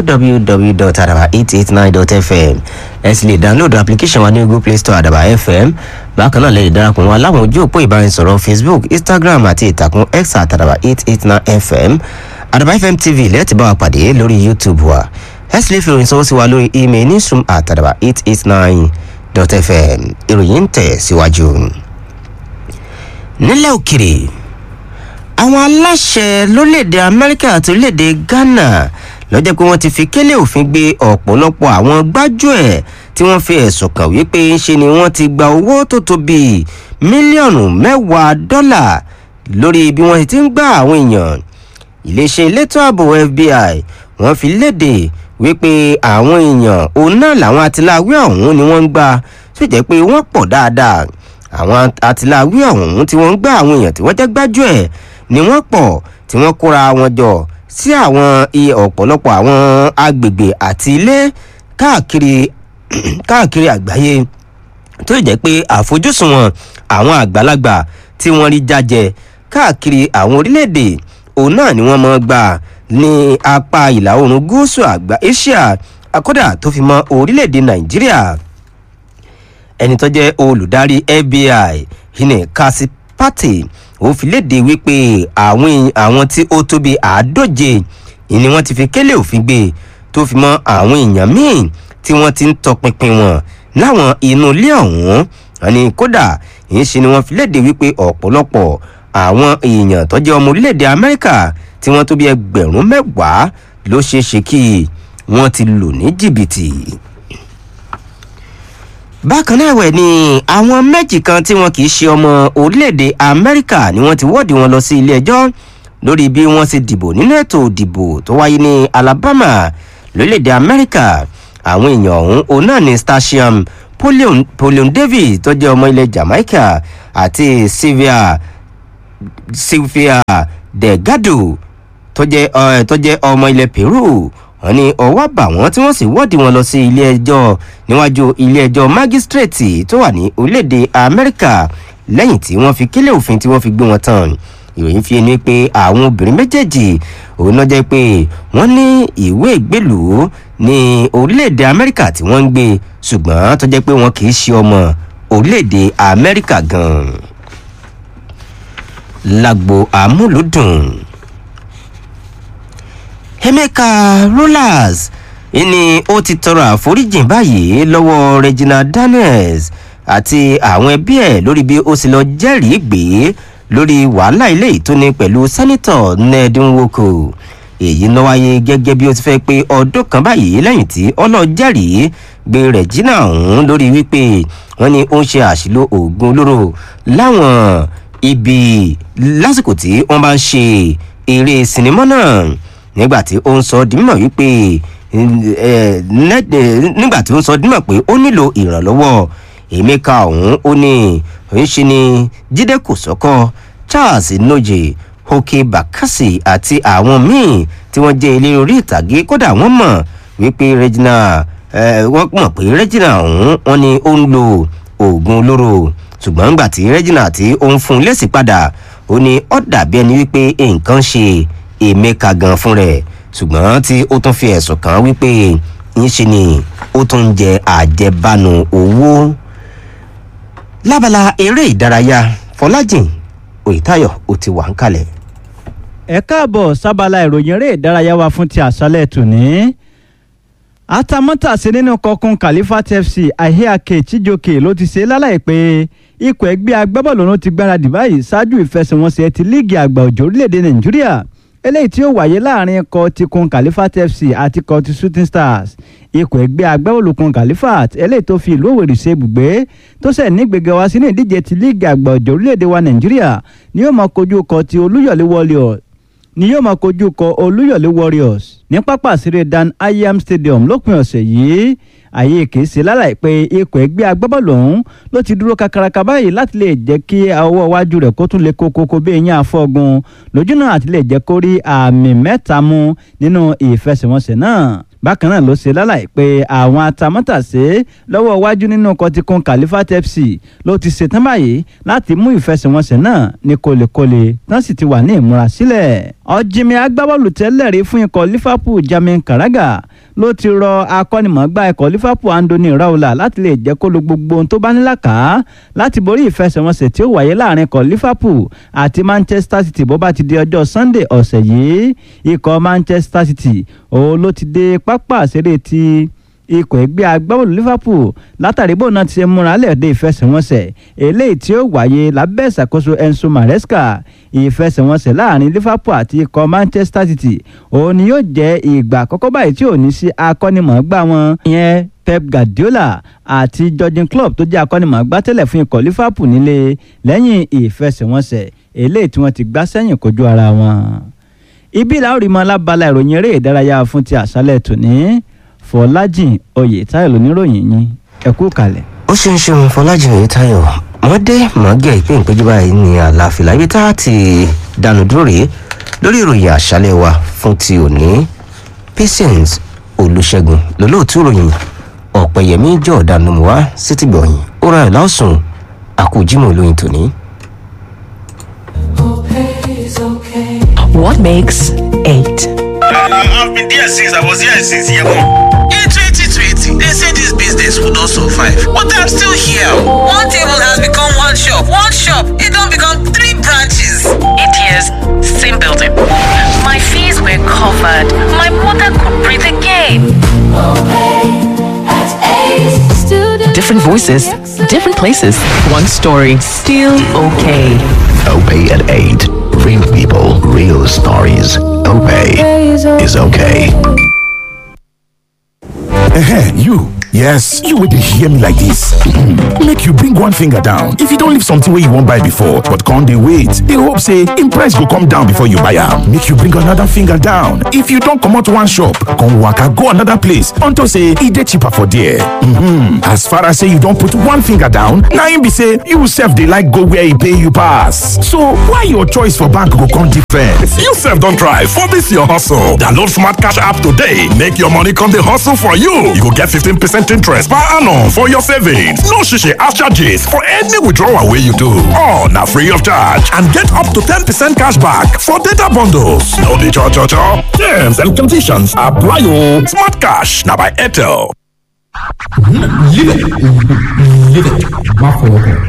www.adaba889.fm ẹ sì lè download application wa ní google play store adaba fm bákan náà lè darapọ̀ wọn láwọn ojú òpó ìbánisọ̀rọ̀ facebook instagram àti ìtàkùn x àtàdàbà 889fm adaba fm tv lẹ́ẹ̀tì bá wa pàdé lórí youtube wa ẹ sì lè fi ìròyìn sọ́wọ́ sí wa lórí email newsroom àtàdàbà 889.fm ìròyìn ń tẹ̀ síwájú. nílẹ̀ òkèrè àwọn aláṣẹ lórílẹ̀‐èdè amẹ́ríkà àti orílẹ̀‐èdè ghana lọ́jọ́ pé wọ́n ti fi kélé òfin gbé ọ̀pọ̀lọpọ̀ àwọn gbájúẹ̀ tí wọ́n fi ẹ̀sùn kàn wípé ńṣe ni wọ́n ti gba owó tó tó bíi mílíọ̀nù mẹ́wàá dọ́là lórí bí wọ́n ti ń gbá àwọn èèyàn iléeṣẹ́ elétò ààbò fbi wọ́n fi léde wípé àwọn èèyàn òun náà làwọn atiláwí ọ̀hún ni wọ́n ń gbà tó jẹ́ pé wọ́n pọ̀ dáadáa àwọn atiláwí ọ̀hún tí wọ́n ń gbá àwọn èèyàn tí wọ́n jẹ́ gbájúẹ̀ ni wọ́n pọ̀ tí wọ́n kóra wọn jọ sí àwọn iye ọ̀pọ̀lọpọ̀ àwọn agbègbè àti ilé káàkiri káàkiri àgbáyé tó jẹ́ pé àfojúsùn wọn àwọn àgbàlagbà tí wọ́n rí jájẹ káàkiri àwọn orílẹ̀-èdè òun náà ni wọ́n mọ̀ gbà ní apá ìlà oòrùn gúúsù àgbà asia akọ́dà tó fi mọ orílẹ̀-èdè nàìjíríà ẹni tó jẹ́ olùdarí fbi hine kasipati ó fi léde wípé àwọn àwọn tí ó tóbi àádóje ni wọ́n ti fi kélé òfin gbé tó fi mọ́ àwọn èèyàn míì tí wọ́n ti ń tọpinpin wọn láwọn inú ilé ọ̀hún àní kódà ìyẹn ṣe ni wọ́n fi léde wípé ọ̀pọ̀lọpọ̀ àwọn èèyàn tó jẹ́ ọmọ orílẹ̀-èdè amẹ́ríkà tí wọ́n tó bí ẹgbẹ̀rún mẹ́wàá ló ṣeé ṣe kí wọ́n ti lò ní jìbìtì bákan náà ẹ̀wẹ̀ ni àwọn méjì kan tí wọn kì í ṣe ọmọ orílẹ̀-èdè amẹ́ríkà ni wọ́n ti wọ́ọ̀dì wọn lọ sí ilé ẹjọ́ lórí bí wọ́n ṣe dìbò nínú ètò ìdìbò tó wáyé ní alabama lórílẹ̀-èdè amẹ́ríkà àwọn èèyàn ọ̀hún òun náà ni stasium polion david tó jẹ́ ọmọ ilẹ̀ jamaica àti sylvia sylvia delgado tó jẹ́ ọmọ ilẹ̀ peru wọn ní ọwọ́ bà wọ́n tí wọ́n sì wọ́ọ̀dì wọn lọ sí ilé ẹjọ́ níwájú ilé ẹjọ́ mágísírèètì tó wà ní orílẹ̀-èdè amẹ́ríkà lẹ́yìn tí wọ́n fi kílẹ̀ òfin tí wọ́n fi gbé wọn tán ìròyìn fi ni pé àwọn obìnrin méjèèjì òun náà jẹ́ pé wọ́n ní ìwé ìgbélùú ní orílẹ̀-èdè amẹ́ríkà tí wọ́n ń gbé ṣùgbọ́n tó jẹ́ pé wọn kì í ṣe ọmọ orílẹ̀-èdè amẹ́ríkà gan-an lágbo àmúlùdùn emeka rollers ni ó ti tọrọ àforíjìn báyìí lọ́wọ́ regina daniels àti àwọn ẹbí ẹ̀ lórí bí ó sì lọ jẹ́rìí gbé lórí wàhálà ilé ìtúni pẹ̀lú sẹ́nitọ̀ ned nwoko èyí ló wáyé gẹ́gẹ́ bí ó ti fẹ́ pé ọdún kan báyìí lẹ́yìn tí ọlọ́jẹ́rìí gbé regina ọ̀hún lórí wípé wọ́n ní ó ń ṣe àṣìlò oògùn olóró láwọn ibi lásìkò tí wọ́n bá ń ṣe eré sinimá náà nígbà tí ó ń sọ di mímọ̀ wípé nígbà tí ó ń sọ di mímọ̀ pé ó nílò ìrànlọ́wọ́ emeka ọ̀hún ó ní ń ṣe ni jíde kò sọ́kọ́ charles noje hoke bakasi àti àwọn míì tí wọ́n jẹ́ ilé orí ìtàgé kódà wọ́n mọ̀ wípé regina wọ́n mọ̀ pé regina ọ̀hún wọn ni ó ń lo oògùn olóró ṣùgbọ́n nígbà tí regina tí ó ń fún un lẹ́sìn padà ó ní ó dàbí ẹni wípé nǹkan ṣe emeka gan fún rẹ ṣùgbọ́n tí ó tún fi ẹ̀sùn kàn wípé ńṣe ni ó tún ń jẹ àjẹbánu owó. lábala eré ìdárayá fọlájìn òyìtáyọ ó ti wà ń kalẹ̀. ẹ káàbọ̀ sábàlá ìròyìn eré ìdárayá wa fún ti àṣálẹ̀ tòní atamátàsí nínú kọkùn Khalifat FC ahiake chijoke ló ti ṣe lálàyé pé ikọ̀ ẹgbẹ́ agbábọ́ọ̀lù ọ̀hún ti gbáradì báyìí ṣáájú ìfẹsẹ̀wọnsẹ̀ ti líìgì àgbà òjò orílẹ̀-èdè nàìjíríà eléyìí tí ó wáyé láàrin ikọ̀ ti kun Khalifat FC àti ikọ̀ ti shooting stars ikọ̀ ẹgbẹ́ agbábọ́ọ̀lù kun Khalifat eléyìí tó fi ìlú òwèrè ṣe ibùgbé tó sẹ̀ nígbèga wá sínú ìdíje ti líìgì àgbà òjò orílẹ̀-èdè wa nàìjíríà ni yóò máa kojú ikọ̀ ti olúyọ̀lé warriors ni yóò máa kojú kọ olúyọ̀lé warriors ní pápá àṣírí dan ayam stadium lópin ọ̀sẹ̀ yìí àyè kìí ṣe lálàyé pé ikọ̀ ẹgbẹ́ agbábọ́ọ̀lù ọ̀hún ló ti dúró kakaraka báyìí láti lè jẹ́ kí ọwọ́ iwájú rẹ̀ kó tún lè kókókó bí eyín afọ́gun lójúnà àti lè jẹ́ kó rí àmì mẹ́ta mú nínú ìfẹsẹ̀wọnsẹ̀ náà bákan náà ló ṣe lálàyé pé àwọn atamátàsé lọ́wọ́ iwájú nínú kọtíkun Khalifat FC ló ti ṣetán báyìí láti mú ìfẹsẹ̀wọnsẹ̀ náà ní kólekóle tán sì ti wà ní ìmúrasílẹ̀. ọ̀jìnmí agbábọ́ọ̀lù tẹ́lẹ̀ rí fún ikọ̀ Liverpool Jamin Karaga ló ti rọ akọ́nimọ̀ọ́gbá ikọ̀ Liverpool Anthony Raola láti lè jẹ́ kó lo gbogbo ohun tó bá ní làkà láti borí ìfẹsẹ̀wọnsẹ̀ tí ó wáyé láàrin ikọ̀ Liverpool àti Manchester City bó bá ti di ọjọ́ Sunday ọ̀sẹ̀ yìí ikọ̀ Manchester City òun ló ti dé pápá àṣeré ti ikọ̀ ẹgbẹ́ agbábọ́ọ̀lù Liverpool látàrí bóun náà ti ṣe múra lẹ́ẹ̀dẹ́ ìfẹsẹ̀wọnsẹ̀ eléyìí tí ó wáyé lábẹ́ ìṣàkóso Enzo Maresca ìfẹsẹ̀wọnsẹ̀ láàrin Liverpool àti ikọ̀ Manchester City òun ni yóò jẹ́ ìgbà àkọ́kọ́ báyìí tí ò ní sí akọ́nimọ̀ọ́gbá wọn ìyẹn Pep Guardiola àti Jurgen Klopp tó jẹ́ akọ́nimọ̀ọ́gbá tẹ́lẹ̀ fún ikọ̀ Liverpool nílé lẹ́yìn ìfẹsẹ̀wọnsẹ̀ eléyìí tí wọ́n ti gbá sẹ́yìn kojú ara wọn. ibi làwọn rí mọ alábala ìròyìn eré ìdárayá fún ti àṣálẹ́ tòní Fọlájìn Oyètáyọ̀ lóníròyìn yín ẹ kú kalẹ̀. ó ṣeun ṣeun Fọlájìn Oyètáyọ̀ mọ́dé mọ́gẹ́ ìpín ìpéjú báyìí ní àlàáfíà ibi tá a ti dànù dúró rèé lórí ìròyìn àṣálẹ́ wa fún ti òní Patience Olùṣègùn lólóòtú ìròyìn ọ̀pẹ̀yẹmí jọ̀ọ́dánù wá sítìgbọ̀yìn ó ra ẹ̀ lásùn àkójímọ̀ olóyin tòní. What makes eight? I've been there since I was here since year one. In 2020, they said this business would not survive, but I'm still here. One table has become one shop. One shop, it don't become three branches. Eight years, same building. My fees were covered. My mother could breathe again. Different voices, different places. One story, still okay. Obey at 8. Real people, real stories. Obey is okay. Ehen, you. Yes, you will hear me like this. Make you bring one finger down. If you don't leave something where you won't buy before, but can't they wait? They hope say in price go come down before you buy am. Make you bring another finger down. If you don't come out one shop, come waka go another place until say e dey cheaper for there. Mm-hmm. As far as say you don't put one finger down, na im be say you sef dey like go where e pay you pass. So why your choice for bank go come different? You sef don try for this your hustle. Download Smart Cash app today. Make your money come dey hustle for you. You go get 15% interest per annum for your savings. No shishi ash charges for any withdrawal wey you do. All na free of charge and get up to 10% cash back for data bundles. No dey cho cho cho. Terms and conditions apply o. Smart Cash na by Airtel. Live it. Live it. Má fọwọ́ kàn.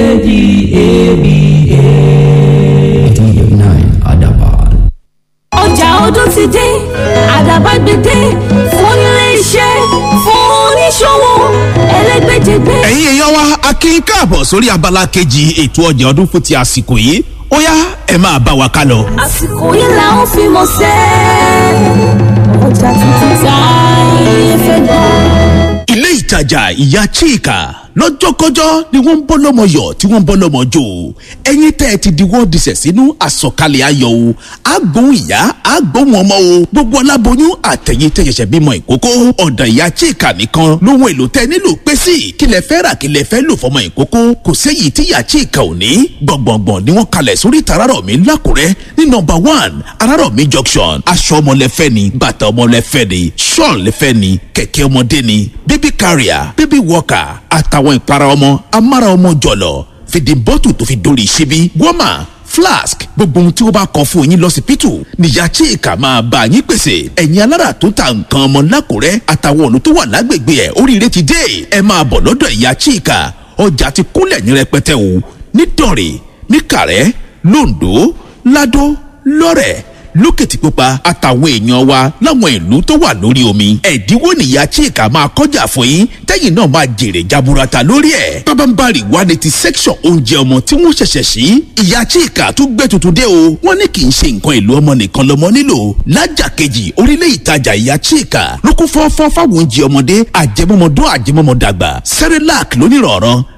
A-D-A-B-A. D-9 Adaban. ọjà ọdún ti dé àdàbà gbèdé fún ilé iṣẹ́ fún oníṣòwò ẹlẹ́gbẹ́jẹgbẹ́. ẹ̀yin èèyàn wa a kí i káàbọ̀ sórí abala kejì ètò ọjà ọdún fún ti àsìkò yìí ó yá ẹ máa bá wa ká lọ. àsìkò yìí là ń fi mọ̀ sẹ́ ọjà tuntun tá ilé fẹ́ gbọ́. ilé ìtajà ìyá chika lọ́jọ́kọ́jọ́ ni wọ́n ń bọ́ lọ́mọ yọ̀ tí wọ́n ń bọ́ lọ́mọ jò ẹ̀yin tẹ́ ẹ ti di wọ́n disẹ̀ sínú àsọ̀kalẹ̀ ayọ̀ o àgbóhùn ìyá àgbóhùn ọmọ o gbogbo aláboyún àtẹ̀yìn tẹ́ ṣẹ̀ṣẹ̀ bímọ ìkókó ọ̀dọ̀ ìyá chika nìkan lóhun èlò tẹ́ nílò pé sí kí lẹ fẹ́ rà kí lẹ fẹ́ lò fọmọ ìkókó kò séyìí tí ìyá chika ò ní gbọ̀ngbọ̀ngbọ̀n ni wọ́n kalẹ̀ sórí tararọ̀ mi lákùrẹ́ ní nọmba one ararọ̀ mi junction aṣọ ọmọlẹ́fẹ́ ni bàtà ọmọlẹ́fẹ́ ni ṣọ́ọ̀n lẹ́fẹ́ ni kẹ̀kẹ́ ọmọdé ni baby carrier baby walker àtàwọn ìpara ọmọ amára ọmọ jọ̀lọ̀ fìdí bọ́tù tó fi dórí ṣíbí wọ́mà flask gbogbo ohun tí ó bá kọ fún yín lọ́sibítù níyà chika máa bá yín pèsè ẹ̀yin alára tó ta nǹkan ọmọ lákùrẹ́ àtàwọn ọ̀nà tó wà lágbègbè ẹ̀ oríire ti dé ẹ máa bọ̀ lọ́dọ̀ ìyá chika ọjà ti kúnlẹ̀ ní rẹpẹtẹ o nítorí níkàrẹ́ londo lado lọ́rẹ̀ lókìtìpupa àtàwọn èèyàn wa láwọn ìlú tó wà lórí omi ẹ̀dínwó nìyá chika máa kọjá fún yín tẹ́yìn náà máa jèrè jaburata lórí ẹ̀ pábánbárì wa ni ti section oúnjẹ ọmọ tí wọ́n ṣẹ̀ṣẹ̀ sí ìyá chika tún gbé tuntun dé o wọ́n ní kì í ṣe nǹkan ìlú ọmọ nìkan lọ́mọ nílò lájà kejì orílẹ̀ ìtajà ìyá chika ló kún fọ́fọ́ fáwọn oúnjẹ ọmọdé àjẹmọ́mọdún àjẹmọ́mọdàgbà cerelac lónìrọ̀rọ̀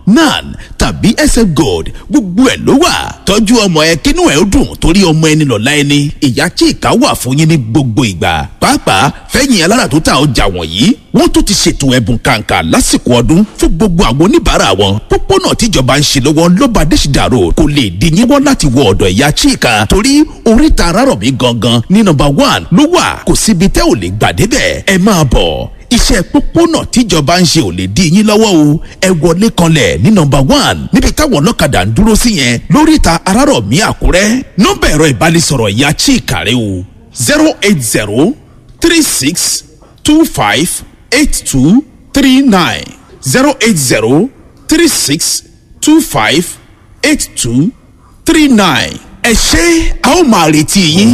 nan tàbí sf gold gbogbo ẹ̀ ló wà tọ́jú ọmọ ẹ kínú ẹ̀ ó dùn torí ọmọ ẹni lọ́la ẹni ìyá chika wà fún yín ní gbogbo ìgbà pàápàá fẹ́yìn alára tó ta ọjà wọ̀nyí wọ́n tó ti ṣètò ẹ̀bùn kàǹkà lásìkò ọdún fún gbogbo àwọn oníbàárà wọn pópónà tíjọba ń ṣe lọ́wọ́ lọ́ba adésìdá road kò lè dín yín wọ́n láti wọ ọ̀dọ̀ ìyá chika torí oríta arárọ̀mí gangan ní nọmba one ló wà kò síbi tẹ́ ò lè gbà débẹ̀ ẹ máa bọ̀ iṣẹ́ pópónà tíjọba ń ṣe ò lè dín yín lọ́wọ́ o ẹ wọlé kanlẹ̀ ní nọmba one níbi táwọn ọlọ́kadà ń dúró sí yẹn lóríta arárọ̀mí àkúrẹ́ nọ́mbà ẹ̀rọ ìbánisọ̀rọ̀ ìyá chika rẹ o zero eight zero three six two five eight two three nine zero eight zero three six two five eight two three nine ẹ ṣe a ó máa retí yín.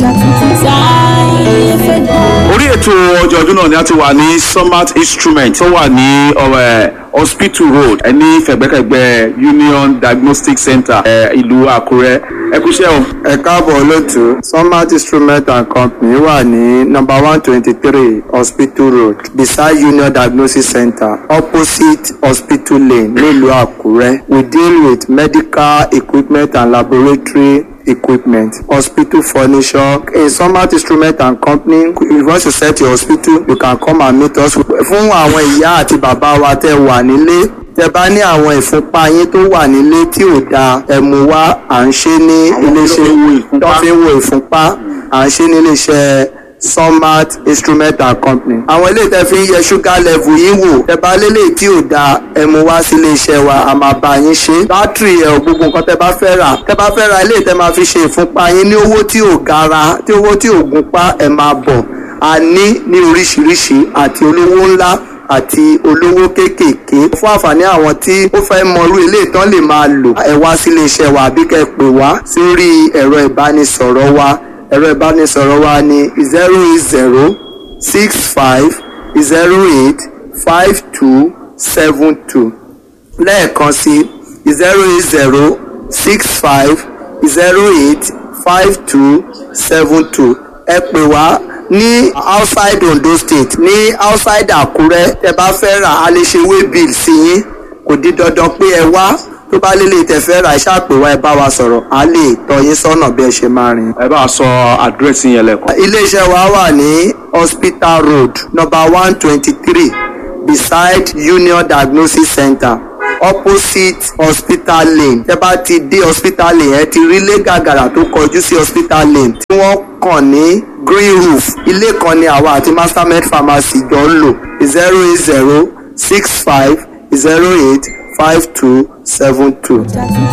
orí ètò ọjọ́ ọdún náà ni a ti wà ní summit instrument tó wà ní ọ̀rẹ́ hospital road ẹni fẹ̀gbẹ́kẹ̀gbẹ́ union diagnostic center ẹ, ìlú àkúrẹ́ ẹ kúṣẹ́ o. ẹ káàbọ̀ lótú smart instrument and company wà ní number one twenty three hospital road beside union diagnosis center opposite hospital lane nílùú àkúrẹ́ we deal with medical equipment and laboratory equipment hospital furniture in smart instrument and company if you want to set your hospital you can come and meet us fún àwọn ìyá àti bàbá wa tẹ wà nílé tẹ bá ní àwọn ìfúnpá yín tó wà nílé tí ò dáa ẹ mú wá à ń ṣe ní iléeṣẹ́ tó fi ń wo ìfúnpá à ń ṣe ní iléeṣẹ́ smart instrument and company. àwọn ilé tẹ fi ń yẹ sugar level yín wò tẹ bá lélẹ̀ tí ò dáa ẹ mú wá sí iléeṣẹ́ wa a máa bá yín ṣe. bátìrì ẹ̀ gbogbo nǹkan tẹ bá fẹ́ rà tẹ bá fẹ́ ra ilé tẹ máa fi ṣe ìfúnpá yín ní owó tí ò gara tí owó tí ò gunpá ẹ máa bọ̀ a ní ní oríṣiríṣi àti olówó ńlá àti olówó kéékèèké fún àǹfààní àwọn tí ó fẹ́ mọrú ilé ìtàn lè máa lò ẹ wá sí iléeṣẹ́ wa àbí kẹ́ ẹ pè wá sórí ẹ̀rọ ìbánisọ̀rọ̀ wa ẹ̀rọ ìbánisọ̀rọ̀ wa ní zero eight zero six five zero eight five two seven two lẹ́ẹ̀kan sí zero eight zero six five zero eight five two seven two ẹ pè wá ní outside ondo state ní outside àkúrẹ́ tẹ bá fẹ́ rà á lè ṣe way bill sí yín kò di dandan pé ẹ wá tó bá lélẹ̀ tẹ fẹ́ rà iṣẹ́ àpè wá ẹ bá wa sọ̀rọ̀ á lè tọ́ yín sọ́nà bí ẹ ṣe máa rìn. ẹ bá a sọ àdírẹ́sì yẹn lẹ́kọ̀ọ́. iléeṣẹ́ wa wà ní hospital road number one twenty three beside union diagnosis center opposite hospital lane tẹ bá ti dé hospital lane ẹ ti rí ilé gàgàrà tó kọjú sí hospital lane tí wọ́n kàn ní green roof ilé kan ni àwa àti mastermed pharmacy jọ ń lò zero eight zero six five zero eight five two seven two.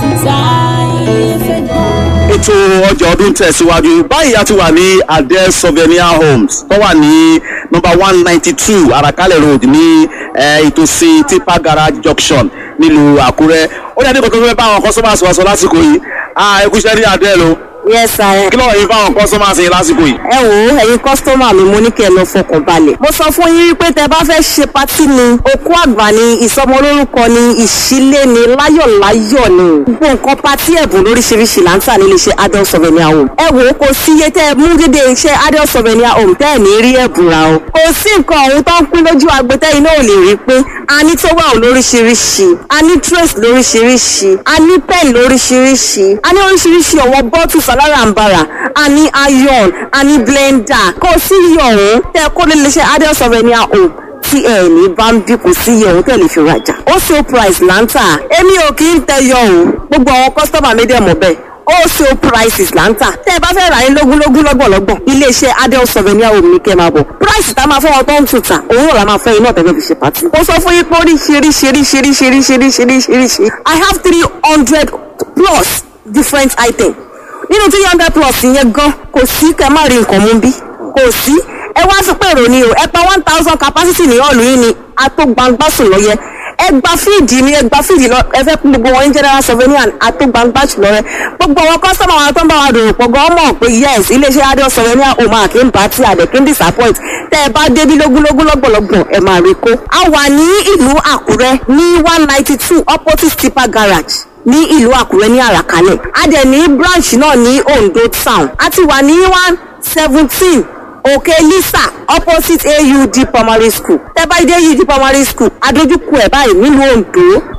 ètò ọjà ọdún tẹ̀síwájú báyìí a ti wà ní adele souvenir homes tó wà ní number one ninety two arakalẹ̀ road ní eh, ìtòsí tipa garage junction nílùú àkúrẹ́ ó yẹ kí kankan fẹ́ bá àwọn customers wa sọ lásìkò yìí ah ẹ kú iṣẹ́ ní adele o yes sir. kí ló wà yín fáwọn customers yín lásìkò yìí. ẹ wo ẹyin kọ́sítọ́mà mi mo ní kí ẹ lọ fọkàn balẹ̀. mo sọ fún yín wípé tẹ bá fẹ́ ṣe patí ni okú àgbà ni ìsọmọlórúkọ ni ìṣílé ni láyọ̀láyọ̀ ni. gbogbo nǹkan patí ẹ̀bùn lóríṣiríṣi là ń tà nílé iṣẹ́ adult souvenir home. ẹ wo kò sí iye tẹ mú dédé iṣẹ́ adult souvenir home tẹ́ ẹ̀ ní rí ẹ̀bùn ra o. kò sí nǹkan ọ̀hún tó ń pín lójú agbẹ́tẹ́ iná ò lè rí pé a ní towel lóríṣiríṣi a ní trace lóríṣiríṣi a ní pen lóríṣiríṣi a ní oríṣiríṣi ọ̀wọ́ bottles alárànbarà a ní iron a ní blender kò sí iye ọ̀hún tẹ́ kó lè lè ṣe adult souvenir home tí ẹ ní bá ń bí kò sí iye ọ̀hún tẹ́ lè fi rajà ó ṣe price là ń tà èmi ò kì í tẹ yọ o gbogbo àwọn kọ́sítọ́mà mi dẹ̀ mọ̀ bẹ́ẹ̀ wholesale prices là ń tà tẹ́ ẹ bá fẹ́ rà ní lógúnlógún lọ́gbọ̀lọ́gbọ̀n iléeṣẹ́ adel souvenir home ní kẹ́ máa bọ̀ price tá a máa fọwọ́ tó ń tù tà òun náà la máa fẹ́ iná tẹ́fẹ́ fi ṣe pàtì. mo sọ fún yín pé oríṣiríṣiríṣiríṣiríṣiríṣiríṣi i have three hundred plus different items nínú three hundred plus yẹn gan kò sí kẹ́ má rí nǹkan mú bí kò sí ẹ wá fi pé èrò ni o ẹ pa one thousand capacity ní ọ̀lù yín ni atógbangbásùn lọ́yẹ ẹ gba fíìdì ni ẹ gba fíìdì lọ ẹ fẹ́ kún gbogbo wọn ní general souvenir atógbangbásùn lọ́rẹ́ gbogbo àwọn kọ́sọ́mà wọn tó ń bá wa dòrò pọ̀ gan mọ̀ pé yes iléeṣẹ́ adé souvenir o máa kí n bá tí àdẹ̀ kí n disappoint tẹ́ ẹ bá débi lógúnlógún lọ́gbọ̀lọ́gbọ̀n ẹ máa rí kó. a wà ní ìlú àkúrẹ́ ní one ninety two opposite tipa garage ní ìlú àkúrẹ́ ní àràkálẹ̀ a dẹ̀ ní branch náà ní ondo town a ti wà ní one seventeen òkè lisa opposite aud primary school tẹ́ bá dé aud primary school adójúkú ẹ̀ báyìí nílùú ondo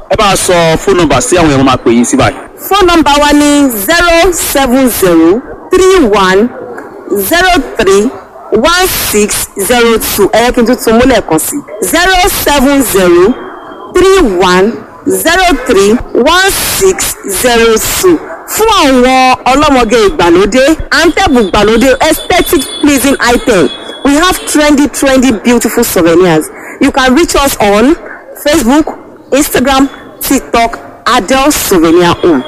ẹ bá a sọ fóònù nọ́mbà sí àwọn èèyàn máa pè yín sí báyìí. phone number wa ni zero seven zero three one zero three one six zero two ẹ̀yẹ́ kí n tún tún múlẹ̀ kan sí zero seven zero three one zero three one six zero two fún àwọn ọlọ́mọge ìgbàlódé antẹ́bù ìgbàlódé aesthetic pleasing item we have trendy trendy beautiful souvenirs you can reach us on facebook instagram tiktok adele souvenir home.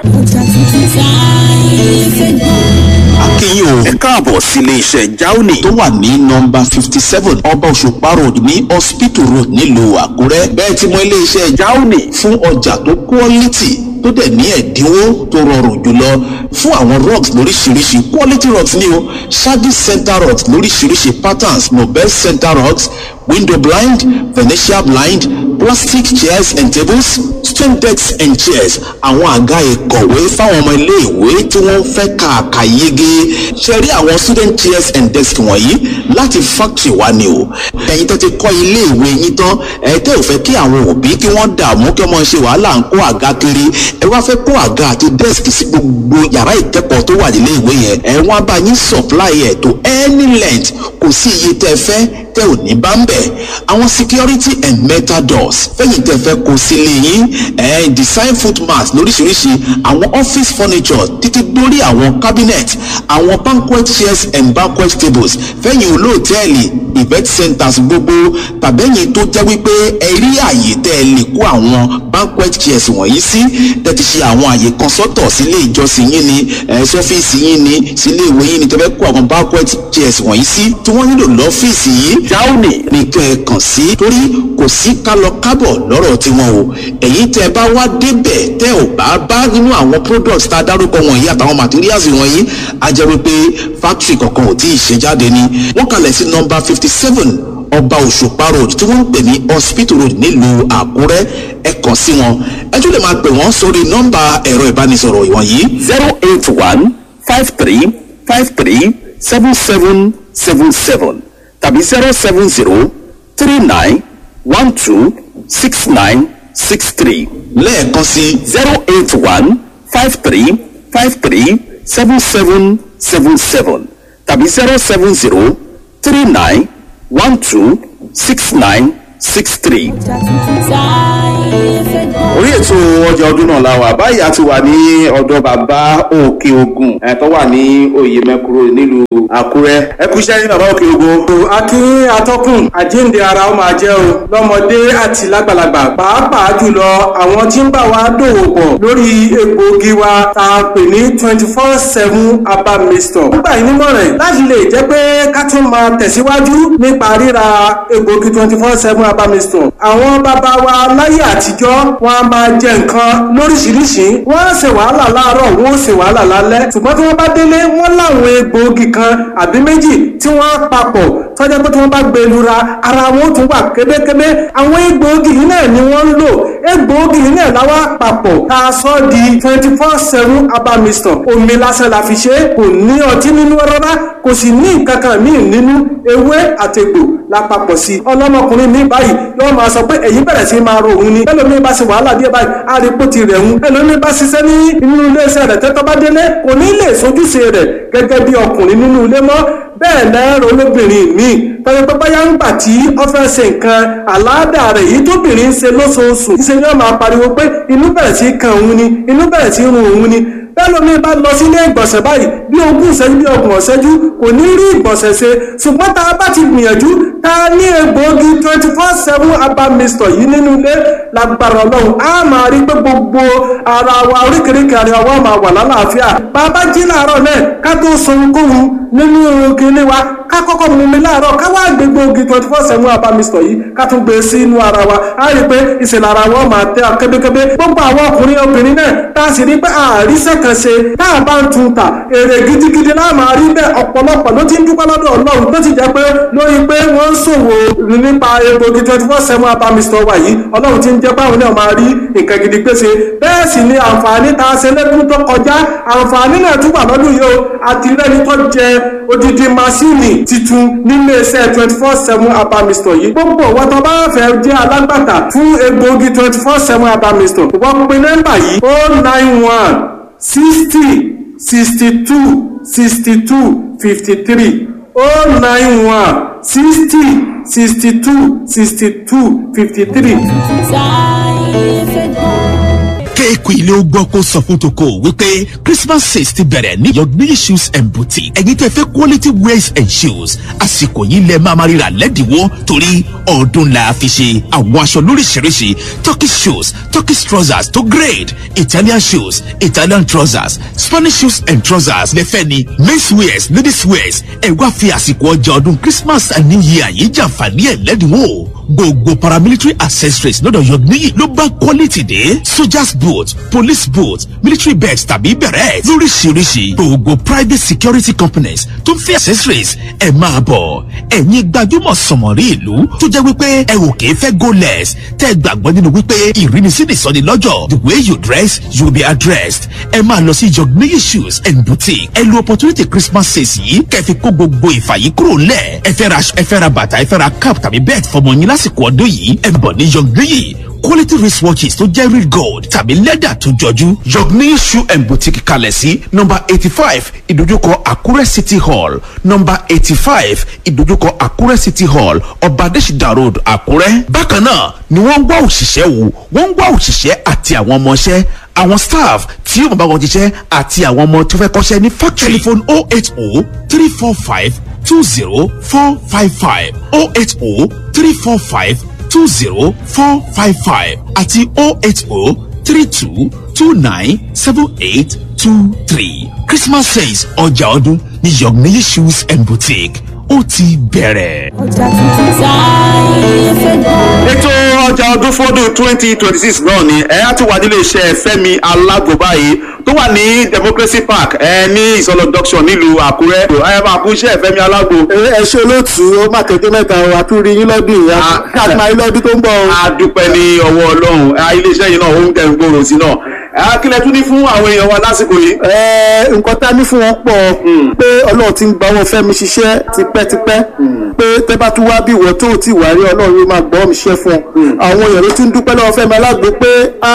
akínyìn o ẹ káàbọ̀ sílé iṣẹ́ jauni tó wà ní nọmba fifty seven ọba òṣùpá road ní hospital road nílùú àkúrẹ́ bẹ́ẹ̀ tí mo ilé iṣẹ́ jauni fún ọjà tó quality tó dẹ̀ ní ẹ̀dínwó tó rọrùn jùlọ fún àwọn rugs lóríṣiríṣi quality rugs ni o shaggy center rugs lóríṣiríṣi patterns nobel center rugs window blind venetian blind plastic chairs and tables stone decks and chairs àwọn àga ìkọ̀wé fáwọn ọmọ iléèwé tí wọ́n fẹ́ kàkà yege ṣe rí àwọn student chairs and desks wọ̀nyí láti factory wa ni o ẹ̀yin tó ti kọ́ iléèwé yín tán ẹ̀ tẹ́ ò fẹ́ kí àwọn òbí kí wọ́n dààmú kí wọ́n ṣe wàhálà ń kó àga kiri ẹ wá fẹ́ kó àga àti desk sí gbogbo yàrá ìkẹ́kọ̀ọ́ tó wà nílé ìwé yẹn ẹ wọ́n á bá yín supply ẹ̀ to any length kò sí iye tẹ́ fẹ́ tẹ́ ò ní bá ń bẹ̀ àwọn security and metal doors fẹ́yìn tẹ́ fẹ́ kó sílé yín ẹ̀ design footmat lóríṣiríṣi àwọn office furniture títí dórí àwọn cabinet àwọn banquet chairs and banquet tables fẹ́yìn olóòtẹ́ẹ̀lì event centers gbogbo tàbẹ́yìn tó jẹ́ wípé ẹ rí àyè tẹ́ ẹ lè kó àwọn banquet chairs wọ̀nyí sí tẹ́ ti ṣe àwọn àyè kan sọ́tọ̀ sílé ìjọsìn yín ni ẹ̀ sọ́fíìsì yín ni sílé ìwé yín ni tẹ́ fẹ́ kó àwọn banquet chairs wọ̀nyí sí tí wọ́n nílò lọ́fíìsì yìí jáwùnì nìkan ẹ̀ kàn sí torí kò sí kálọ kábọ̀ lọ́rọ̀ tiwọn o èyí tẹ́ bá wá débẹ̀ tẹ́ ò bá bá nínú àwọn products tá a dárúkọ wọ̀nyí àtàwọn materials wọ̀nyí a jẹ́ wípé factory kankan ò tí ì ṣe jáde ni wọ́n kalẹ̀ sí nọ́mbà fifty seven ọba òṣùpá road tí wọ́n ń pè ní hospital road nílùú àkúrẹ́ ẹ kàn sí wọn ẹ tún lè máa pè wọ́n sórí nọ́mbà ẹ̀rọ ìbánisọ̀rọ̀ ìwọ̀nyí. zero eight one five three five three seven seven seven seven tàbí zero seven zero three nine one two six nine six three. lẹ́ẹ̀kan sí zero eight one five three five three seven seven seven seven tàbí zero seven zero three nine one two six nine six three. orí ètò ọjà ọdún náà la wà báyìí a ti wà ní ọ̀dọ̀ bàbá òkè ogun ẹ̀ tó wà ní oyè mẹ́kúrò nílùú àkúrẹ́ ẹ kú iṣẹ́ ní bàbá òkè ogun. akin atọ́kùn àjíǹde ara ó máa jẹ́ o lọ́mọdé àti lágbàlagbà pàápàá jùlọ àwọn tí ń bá wa dòwò pọ̀ lórí egbòogi wa tá a pè ní twenty four seven herbal mixture. nígbà yìí nímọ̀ràn láti lè jẹ́ pé ká tún máa tẹ̀síwájú nípa ríra egbòogi twenty four seven herbal mixture. àwọn bàbá wa láyé àtijọ́ wọn a máa jẹ nǹkan lóríṣiríṣi wọ́n á ṣe wàhálà láàárọ̀ wọ́n ó ṣe wàhálà lálẹ́ ṣùgbọ́n tí wọ́n bá délé wọ́n láwọn egbòogi kan àbí méjì tí wọ́n á papọ̀ tọ́jà pé tí wọ́n bá gbé lura ara wọn ó tún wà kébékébé àwọn egbòogi yìí náà ni wọ́n ń lò egbòogi yìí náà láwa papọ̀ tá a sọ di twenty four seven herbal mixture omi lásán la fi ṣe kò ní ọtí nínú rárá kò sì ní nǹkan kan míì nínú ewé àtẹ̀gbò lápapọ̀ sí i ọlọ́mọkùnrin mi báyìí yóò máa sọ pé èyí bẹ̀rẹ̀ sí máa ro òun ni ẹlòmíì bá ṣe wàhálà díẹ̀ báyìí á rí pò ti rẹ̀ ń ẹlòmíì bá ṣiṣẹ́ ní inú iléeṣẹ́ rẹ̀ tẹ́tọ́ bá délé kò ní lè sojúṣe rẹ̀ gẹ́gẹ́ bí ọkùnrin nínú ilé mọ́ bẹ́ẹ̀ lẹ́rọ olóbìnrin míì tọ́jú pé báyà ń gbà tí ó fẹ́ ṣe nǹkan àláàdà rẹ̀ yìí tóbìnrin ń ṣe lóṣooṣù ṣe ni wọ́n máa pariwo pé inú bẹ̀rẹ̀ sí kan òun ni inú bẹ̀rẹ̀ sí run òun ni bẹ́ẹ̀ lómi bá lọ sílé ìgbọ̀nsẹ̀ báyìí bí ogún ìṣẹ́jú bí ọgbọ̀n ìṣẹ́jú kò ní rí ìgbọ̀nsẹ̀ ṣe ṣùgbọ́n tá a bá ti gbìyànjú tá a ní egbòogi twenty four seven herbal mixture yìí nínú ilé lágbára ọlọ́run á máa rí pé gbogbo ara wa oríkèéríkèé ara wa máa wà lálàáfíà bàbá jí láàárọ̀ náà ká tó sọ ohunkóhun nínú kinní wa ká kọ́kọ́ mú mi láàárọ̀ ká wá gbé gbòógì twenty four seven herbal mixture yìí ká tún gbé sí inú ara wa á rí pé ìṣẹ̀lẹ̀ ara wa máa tẹ́ kébékébé gbogbo àwọn ọkùnrin obìnrin náà tá a sì rí pé àríṣẹ́ kan ṣe tá a bá ń tun ta èrè gidigidi náà máa rí bẹ́ẹ̀ ọ̀pọ̀lọpọ̀ ló ti ń dúpẹ́ lọ́dọ̀ ọlọ́run tó ti jẹ́ pé lórí pé wọ́n ń ṣòwò nípa egbògi twenty four seven herbal mixture wa yìí ọlọ́run ti ń jẹ́ báwọn náà máa rí nǹkan gidi pèsè bẹ́ẹ̀ sì ni àǹfààní tá a ṣe lẹ́dún tó kọjá àǹfààní náà tún wà lọ́dún yìí o àti rẹ́ni tó jẹ odidi masini titun nílé iṣẹ́ twenty four seven abamistor yìí gbogbo wọn tó bá fẹ́ jẹ́ alágbàtà fún egbòogi twenty four seven abamistor wọ́n pe nọ́mbà yìí o nine one sixty sixty two sixty two fifty three o nine one sixty sixty two sixty two fifty three. kéèkù ilé ó gbọ́ kó sọ fún toko wípé christmas sales ti bẹ̀rẹ̀ ní yọ̀gbìn shoes and boutique ẹ̀yin tẹ́ fẹ́ quality wears and shoes àsìkò yìí lẹ máa ma ríra lẹ́dínwó torí ọdún la fi ṣe àwọn aṣọ lóríṣiríṣi turkish shoes turkish trousers tó grade italian shoes italian trousers spanish shoes and trousers lẹ́fẹ́ ni men's wears ladies wears ẹ̀ wá fi àsìkò ọjà ọdún christmas and new year yìí jàǹfààní ẹ̀ lẹ́dínwó gbogbo paramilitary accessories lọ́dọ̀ yọ̀gbìn ló bá quality dé soldiers boot police boot military bags tàbí bẹ̀rẹ̀ lóríṣiríṣi gbogbo private security companies tó ń fi accessories ẹ̀ máa bọ̀ ẹ̀yin gbajúmọ̀ sọ̀mọ̀rí ìlú tó jẹ́ wípé ẹ ò kìí fẹ́ go less tẹ́ ẹ gbàgbọ́ nínú wípé ìrínisí ni sọ́ni lọ́jọ́ the way you dress you will be addressed ẹ máa lọ sí yọ̀gbìn shoes and boutique ẹ lo opportunity christmas sales yìí kẹfì kó gbogbo ìfàyí kúrò ńlẹ̀ ẹ fẹ́ ra ẹ fẹ́ ra bàtà ẹ fẹ́ ra cap tàbí bẹ́ẹ̀ fọmọ yín lásìkò ọdún yìí ẹ bọ̀ ní yọ̀gbìn quality wristwatches tó jẹ́ real gold tàbí lẹ́dà tó jọjú. yọ̀gbìn shoe and boutique kalẹ̀ sí nọmba eighty five ìdójúkọ àkúrẹ́ city hall nọmba eighty five ìdójúkọ àkúrẹ́ city hall ọba adésìdá road àkúrẹ́. bákan náà ni wọ́n ń wá òṣìṣẹ́ wò wọ́n ń wá òṣìṣẹ́ àti àwọn ọmọọṣẹ́ àwọn staff tí yóò bá wọn jíṣẹ́ àti àwọn ọmọ tó fẹ́ kọ́ṣẹ́ ní factory. telephone oh eight oh three four five two zero four five five oh eight oh three four five two zero four five five àti oh eight oh three two two nine seven eight two three christmas sales ọjà ọdún ní yọ̀gbìn shoes and boutique ó ti bẹ̀rẹ̀. ọjà tuntun táyé fẹ́ gbọ́. ètò ọjà ọdún fọdún twenty twenty six náà ni ẹ á ti wà nílé iṣẹ́ fẹ́mi alágbo báyìí tó wà ní democracy park ẹ ní ìsọlọ junction nílùú àkúrẹ́ ẹ máa kú iṣẹ́ fẹ́mi alágbo. ẹ ṣe olóòtú ó má kéde mẹ́ta o àtúrí yín lọ́dún yìí káàkiri máa yín lọ́dún tó ń bọ̀ o. a dúpẹ́ ní ọwọ́ ọlọ́run iléeṣẹ́ yìí náà ó ń tẹ̀ ń gbòòrò sí náà ẹ kílẹ̀ tún ní fún àwọn èèyàn wa lásìkò yìí. ẹ nǹkan tá a ní fún wọn pọ̀ pé ọlọ́run ti ń gba owó fẹ́mi ṣiṣẹ́ tipẹ́tipẹ́ pé tẹ́ bá tún wá bí ìwọ tó ti wà rí ọlọ́run yóò máa gbọ́ mi ṣiṣẹ́ fún ọ àwọn èèyàn ló ti ń dúpẹ́ lọ́wọ́ fẹ́mi alágbo pé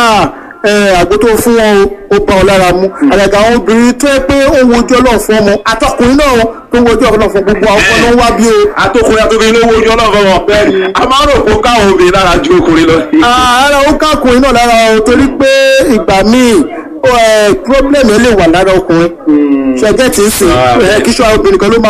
àgbo tó fún wọn ó bá ọ lára mu àgàgà àwọn obìnrin tó yẹ pé ó ń wojú ọlọ́run fún ọmọ àtọkùnrin náà tó ń wojú ọlọ́run fún gbogbo àwọn ọmọ náà ń wá bí o. àtọkùnrin àtọkùnrin ló wojú ọlọ́run fún wọn. a máa ń rò pé ó káwọn obìnrin lára ju ọkùnrin lọ. ara ó kákùnrin náà lára o torí pé ìgbà míì problem yẹn lè wà lára ọkùnrin ṣẹjẹ tí ń sìn kíṣọ obìnrin kan ló máa.